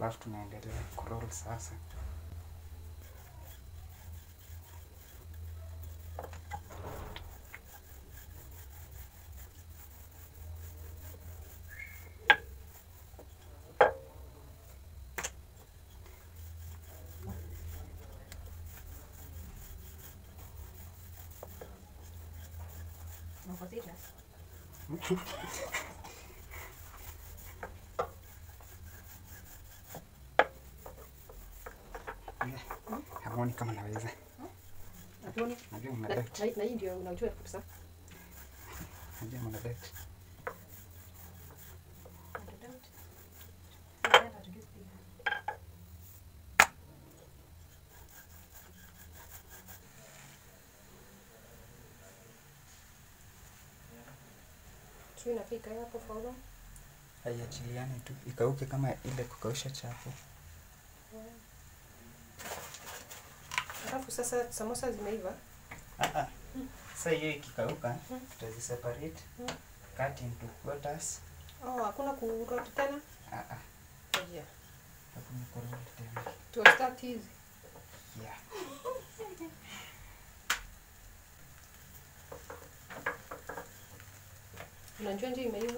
alafu tunaendelea kuroll sasa. Uko serious? Hamuoni kama naweza? Hatuoni? Najua Na mna bet. na- na hii ndio unajua kabisa. Najua mna bet. Sio inafika hapo faulu. Haiachiliani tu ikauke kama ile kukausha chapo. Alafu sasa samosa zimeiva. Ah, ah. Sasa hiyo ikikauka tutaziseparate cut into quarters. Oh, hakuna kuroti tena. Ah, ah. Yeah. Hakuna kuroll tena. Tu start hizi. Yeah. Unajua nje imeiva?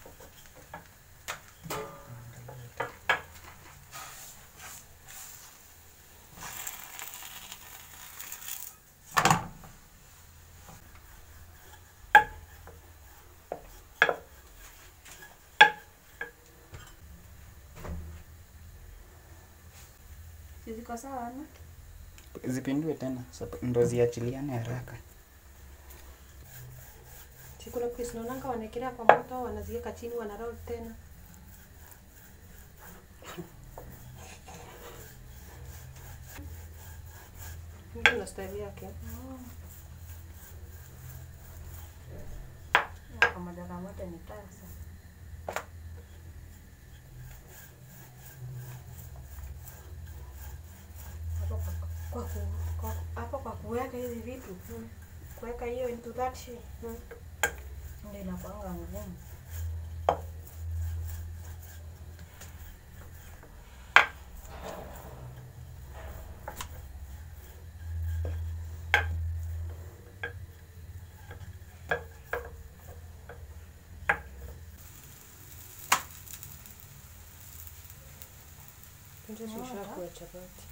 Ziko sawa ama? Zipindue tena sap- ndo ziachiliane haraka. Si kuna place naonanga wanaekelea kwa moto, wanaziweka chini, wanaroll tena. Mtu na style yake. Ya, Kwa madara moja ni tasa. Hapo kwa kwa ku- kwa hapo kwa kuweka hizi vitu. Kuweka hiyo into that shape. Ndio inakuanga ngumu. Ndio shisha kwa chapati.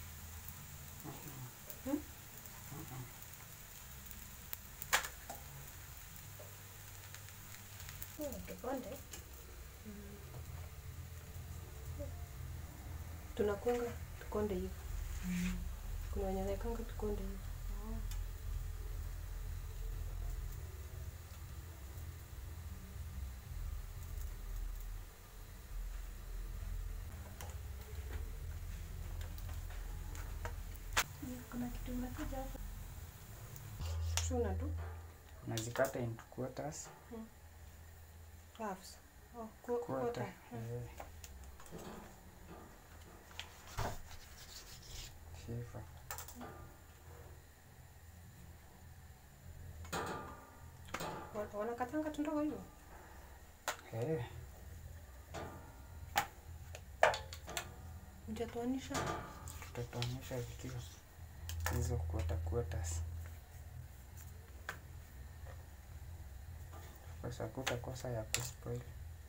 Kikonde. Tunakunga tukonde hivi. Kuna wenye wanaekanga tukonde hivi. Kuna kitu imekuja hapa. Shuna tu. Unazikata into quarters. Halves. Oh, ku- Quarter. quarter. Eh. Shiva. Wa- Wanakatanga tu ndogo hivyo. Eh. Mtatoanisha. tutatuonyesha vikiwa hizo quarter quarters. Kosa kutakosa ya kuspoil.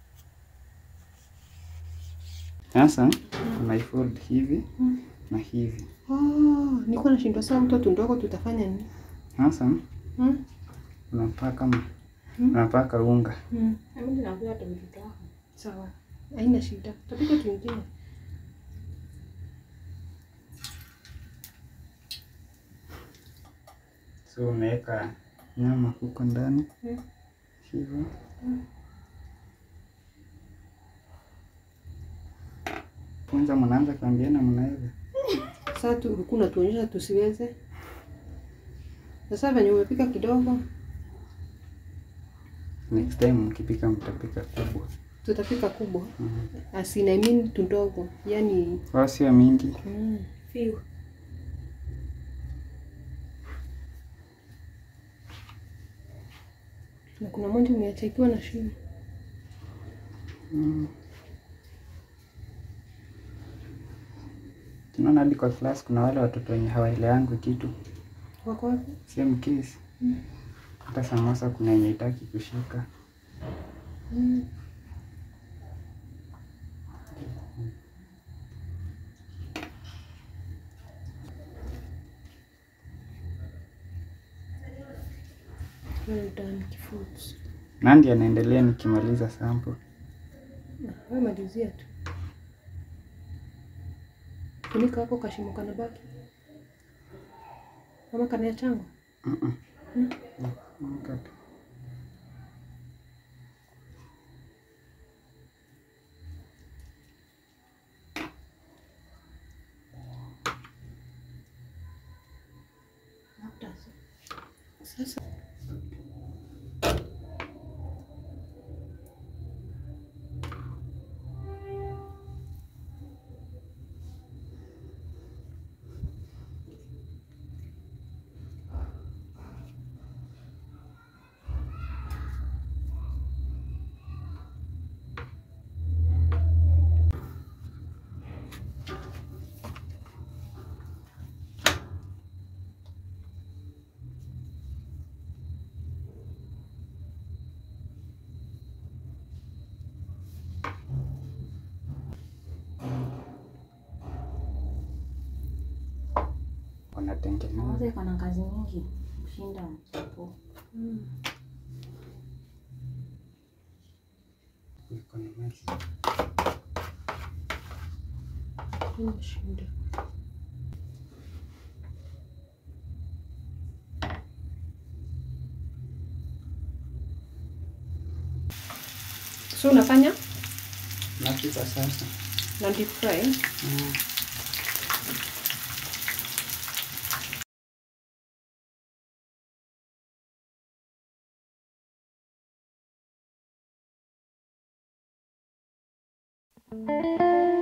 Sasa unaifold hivi na hivi. Oh, niko nashindwa saa mtoto ndogo tutafanya nini? Sasa Hmm? unapaka ma- unapaka unga. Hmm. Mimi ninaambia hata vitu vyako. Sawa. Haina shida. Tapika kingine. So unaweka nyama huko ndani Hmm. hivyo. Kwanza mnaanza kuambiana mnaweza. Sasa tu ulikuwa unatuonyesha tusiweze. Sasa venye umepika kidogo, Next time mkipika mtapika kubwa. tutapika kubwa. Mhm. Asina I mean tu ndogo. Yaani Wao sio mingi. mm, few. Na kuna moja umeacha ikiwa na shimo. Mm. Unaona hadi kwa class kuna wale watoto wenye hawaelewangi kitu. Wako wapi? Same case. Hata samosa kuna yenye itaki kushika. Mm. Well done, Kifuts. Nandi anaendelea nikimaliza sample. Wewe malizia tu. Funika hapo kashimo kana baki. Kama kana ya changu. Mm-mm. Mm. Mkate. Labda Sasa Wanatengeneza. Samosa iko na kazi nyingi kushinda chapo. mm. Iko na maji. Inashinda. So unafanya Napika sasa. na deep fry? Mm. Mm.